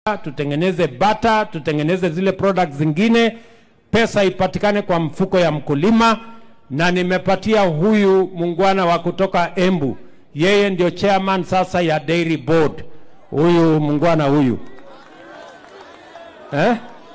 tutengeneze bata, tutengeneze zile products zingine, pesa ipatikane kwa mfuko ya mkulima, na nimepatia huyu muungwana wa kutoka Embu, yeye ndio chairman sasa ya dairy board, huyu muungwana huyu eh?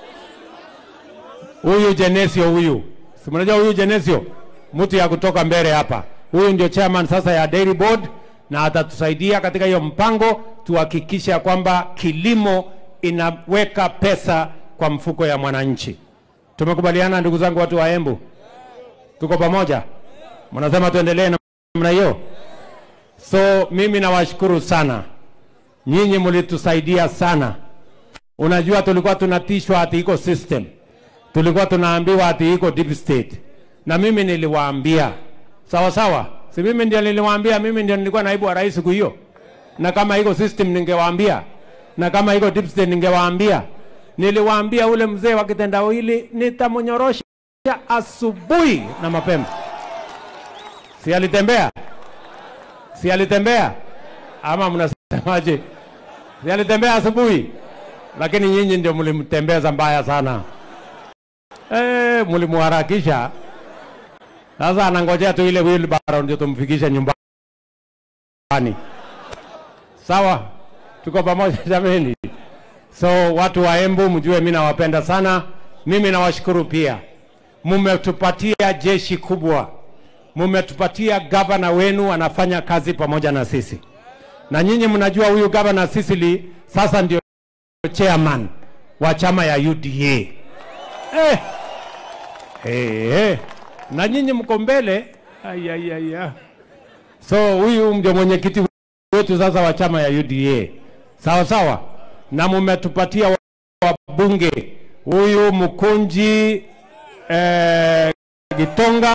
huyu Genesio huyu, si mnajua huyu Genesio, mtu ya kutoka mbele hapa, huyu ndio chairman sasa ya dairy board, na atatusaidia katika hiyo mpango tuhakikishe ya kwamba kilimo inaweka pesa kwa mfuko ya mwananchi. Tumekubaliana ndugu zangu, watu wa Embu, tuko pamoja? Mnasema tuendelee namna hiyo? So mimi nawashukuru sana, nyinyi mlitusaidia sana. Unajua, tulikuwa tunatishwa ati iko system, tulikuwa tunaambiwa ati iko deep state, na mimi niliwaambia sawa sawa, si mimi ndio niliwaambia, mimi ndio nilikuwa naibu wa rais siku hiyo, na kama iko system ningewaambia, na kama iko deep state ningewaambia. Niliwaambia ule mzee wa kitendawili nitamnyorosha asubuhi na mapema. Si alitembea? Si alitembea? Ama mnasemaje? Si alitembea asubuhi? Lakini nyinyi ndio mlimtembeza mbaya sana. Eh, mlimuharakisha. Sasa anangojea tu ile wheelbarrow ndio tumfikishe nyumbani. Sawa? Tuko pamoja jameni. So watu wa Embu mjue mimi nawapenda sana. Mimi nawashukuru pia. Mumetupatia jeshi kubwa. Mumetupatia gavana wenu anafanya kazi pamoja na sisi. Na nyinyi mnajua huyu gavana Sisili sasa ndio chairman wa chama ya UDA. Eh. Hey, hey. Na nyinyi mko mbele. Ay, ay, ay, ay. So huyu ndio mwenyekiti wetu sasa wa chama ya UDA. Sawa sawa. Na mumetupatia wabunge huyu Mkunji eh, Gitonga